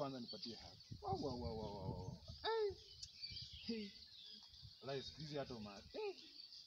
kwanza nipatie haki. Wow, wow, wow, wow, wow, wow. Hey. Hey. Wallahi siku hizi hata uma hey.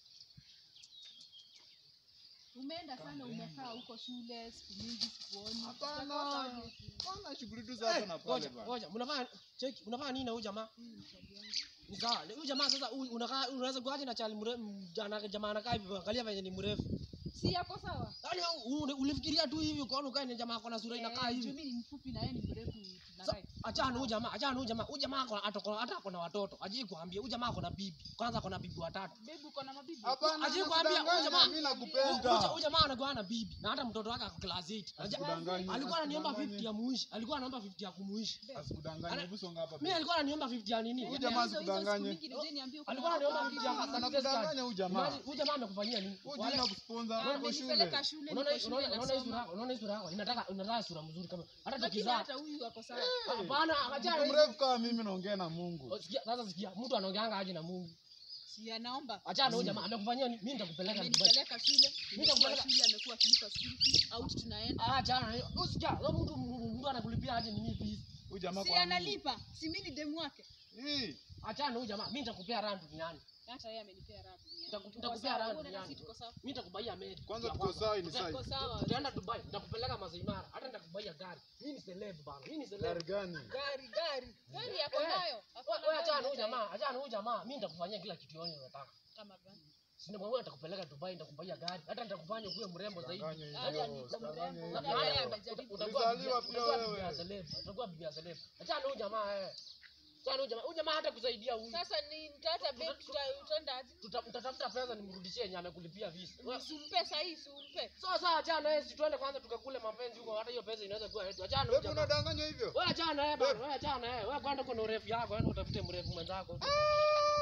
Umeenda sana umekaa huko shule siku mingi sikuoni. Hapana. Utakosa aje? Bwana shughuli tu za hapa na pale Ngoja, bwana. ngoja, mnafanya cheki, unafanya nini na huyu jamaa? Mm, tabia. Ni sawa. Huyu jamaa sasa huyu unakaa unaweza kuaje na chali mrefu jana jamaa anakaa hivi angalia venye ni mrefu. Si yako sawa? Yaani u- ulifikiria tu hivi ukaona ukae na jamaa ako na sura inakaa Eh, juu hivi. mimi ni mfupi na yeye ni mrefu Sa- tunarai. Achana huyu jamaa, achana huyu jamaa. Huyu jamaa ako hata hata ako na watoto. Ajui kuambia huyu jamaa ako na bibi. Kwanza ako na bibi watatu. Babe uko na mabibi? Hapana, Aje kuambia huyu nakudanganya, jamaa- mimi Huyu nakupenda. huyu jamaa anakuwa na bibi na hata mtoto wake ako class 8. Aja- Asikudanganye, Alikuwa ananiomba asikudanganye. 50 ya muishi. Alikuwa anaomba 50 ya kumuishi. Asikudanganye, Ana- hebu songa hapa. Mimi alikuwa ananiomba 50 ya nini? Huyu jamaa Hizo- hizo siku asikudanganye. mingi nije niambie uko na Alikuwa ananiomba watoto. 50 ya Hapana, success card. anakudanganya huyu jamaa. Imagine, Huyu jamaa amekufanyia nini? Huyu Wale- jina kusponsor Ah, uko shule. amenipeleka shule Unaona niko shule unaona unaona hii sura nasoma. yako, unaona hii sura yako. Inataka unataka sura mzuri kama hata Lakini tukizaa. hata huyu ako sawa. Hapana, achana Mtu mrefu kama mimi naongea na Mungu. Oh, sikia, Sasa sikia, mtu anaongeanga aje na Mungu. Si anaomba. Achana huyu jamaa amekufanyia nini? Mimi nitakupeleka Dubai. Amenipeleka shule. Nimekuwa nitakupeleka- shule amekuwa akinipa school fees. Out tunaenda. Ah, achana hiyo. Usikia, wewe mtu mtu anakulipia aje nini fees? Huyu jamaa Si kwa nini? analipa. Si mimi ni demu wake. Hii. Achana huyu jamaa, mimi nitakupea raha duniani. Hata yeye amenipea raha duniani. Nitaku- Tuko nitakupea sawa, raha wewe na duniani. sisi tuko sawa. Mimi nitakubaia meli. Kwanza Ya tuko kwanza. sawa ni Tuta- sawa. Tuko sawa. Tutaenda Dubai, nitakupeleka Masai Mara, hata nitakubaia gari. Mimi ni celeb bana. Mimi ni celeb. Gari gani? Gari gari. Gari yako Eh, nayo. Ako na Wewe gari achana huyu hata jamaa, achana huyu jamaa. Mimi nitakufanyia kila kitu yote unataka. Kama gani? Sina mambo nitakupeleka Dubai, nitakubaia gari. Hata nitakufanya uwe mrembo zaidi. Danganya Hata hivyo, ni usidanganye mrembo, hivyo. hata yeye amejaribu. Utakuwa Ulizaliwa bibi- pia utakuwa wewe. bibi ya celeb. Utakuwa bibi ya celeb. Achana huyu jamaa eh. Achana huyu jamaa. Huyu jamaa hata kusaidia huyu. Sasa ni mtata babe tuta- utaenda aje? Tuta- Mtatafuta pesa nimrudishie yenye amekulipia visa. Wewe- Usimpe sahi, usimpe. Sawa sawa, achana yeye, si tuende kwanza tukakule mapenzi huko, hata hiyo pesa inaweza kuwa yetu. Achana huyu Wewe jamaa. unadanganywa hivyo? Wewe achana yeye bana, wewe achana yeye. Wewe kwenda kuna urefu yako, wewe utafute mrefu mwenzako. Ah,